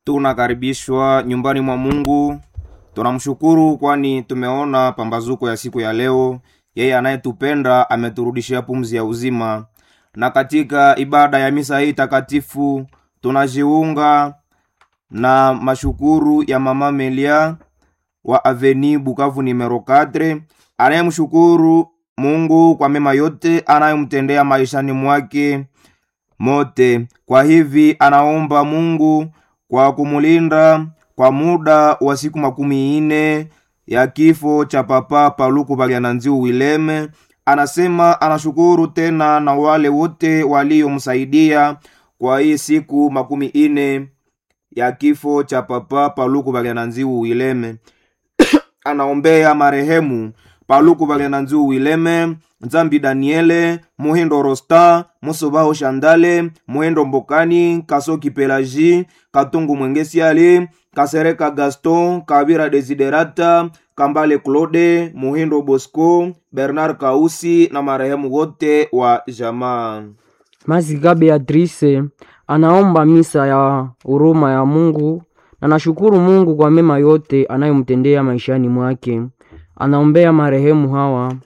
tunakaribishwa nyumbani mwa Mungu. Tunamshukuru kwani tumeona pambazuko ya siku ya leo. Yeye anayetupenda ameturudishia pumzi ya uzima, na katika ibada ya misa hii takatifu tunajiunga na mashukuru ya mama Melia wa Aveni Bukavu numero 4 anayemshukuru Mungu kwa mema yote anayomtendea maishani mwake mote. Kwa hivi anaomba Mungu kwa kumulinda kwa muda wa siku makumi ine ya kifo cha papa Paluku Balyananziu Wileme. Anasema anashukuru tena na wale wote waliomsaidia kwa hii siku makumi ine ya kifo cha papa Paluku Balyananziu Wileme. anaombea marehemu Paluku Balyananziu Wileme, Nzambi Daniele, Muhindo Rosta, Musobaho Shandale, Muhindo Mbokani, Kasoki Pelaji, Katungu Mwengesiali, Kasereka Gaston, Kabira Desiderata, Kambale Claude, Muhindo Bosco, Bernard Kausi na marehemu wote wa jamaa. Maziga Beatrice anaomba misa ya huruma ya Mungu na nashukuru Mungu kwa mema yote anayomtendea maishani mwake. Anaombea marehemu hawa